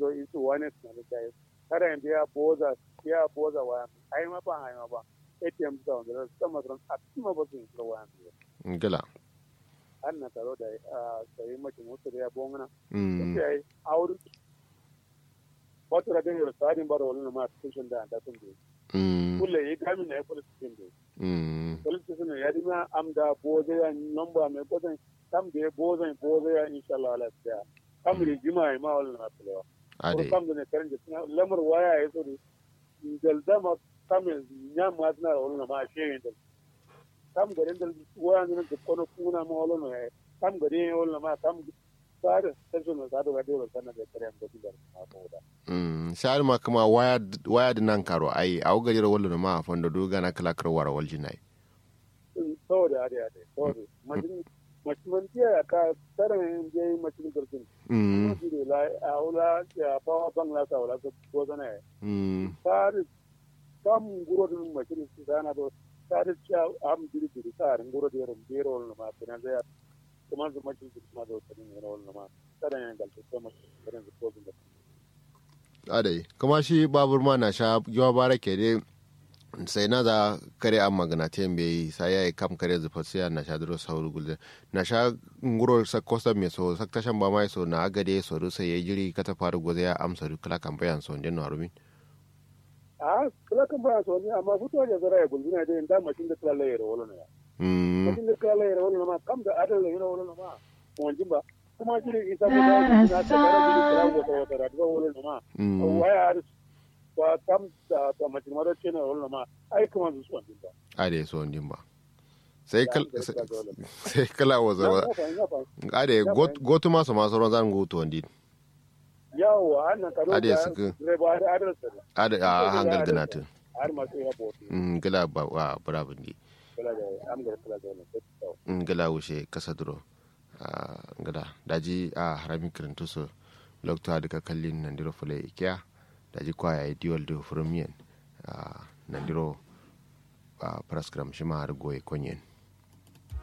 do isu wani na da kai kada in biya boza biya boza waya ai ma ba ai ma ba ATM da wanda sama da a kuma ba su yi waya ngala an na taro da sai mace mutu da ya bongana mm sai aure wato da gani tsarin bara wani ma station da da sun bi mm kulle yi kamin na ya police station bi mm police station ya dima am da boze ya number mai boze kam da boze boze ya insha Allah ala tsaya kam rigima ai ma wala na tsalewa ko ade kam da ne karin da lamar waya ya so da dalda ma kam nya ma na wala ma shi da kam garin da waya ne da kono kuna ma wala ne kam garin wala ma kam tsare station da da da sana da kare da da ma ko da mm shar ma kuma waya waya da nan karo ai au gajira wallo ma fondo do gana kala kar wara walji nai saboda ade ade saboda majin majin tiya ka tsarin je majin garkin mm Alhamdu la a wula ya bawa bangla sa wula ko ko sana ya mm sari kam guro dun majin su sana do sari cha am diri diri sari guro de rum de rol ma kana da kuma su majin su ma do tani ne rol ma kada ne gal to ma kada su ko da ade kuma shi babur ma na sha yawa bara ke dai sai na za kare an magana te mbe sai ya kam kare zufa sai na sha duro sauru gulde na sha nguro sa kosta me so sak tashan ba mai so na agade so ru sai ya jiri kata faru goze ya amsa ru kala kan bayan so den warumin a kala kan ba so ni amma fito da zara ya gulbina da inda majin da kala ya rolo ne mm majin da kala ya rolo ma kam da adal ya rolo ma mo jimba kuma jiri isa ko da na ta gara jiri kala wata wata da rolo ma mm waya ba kam da ta mace mara ce na wala ma ai kuma su suwan din ba ade so ndin ba sai kal sai kala waza wa ade got gotu ma so ma so ron zan go to ndin yawa annan karo Ade da suka- reba da adalsa ade a hangal ganatu har ma sai ya bote mm gala ba wa bravo ndi kala da am ga kala da wannan sai ngala wuce kasa duro a ngada daji a harami kirintu so lokta daga kallin nandiro fule ikiya daji kwaya ya diwal da furumiyan a nandiro a praskram shi ma har goye konyen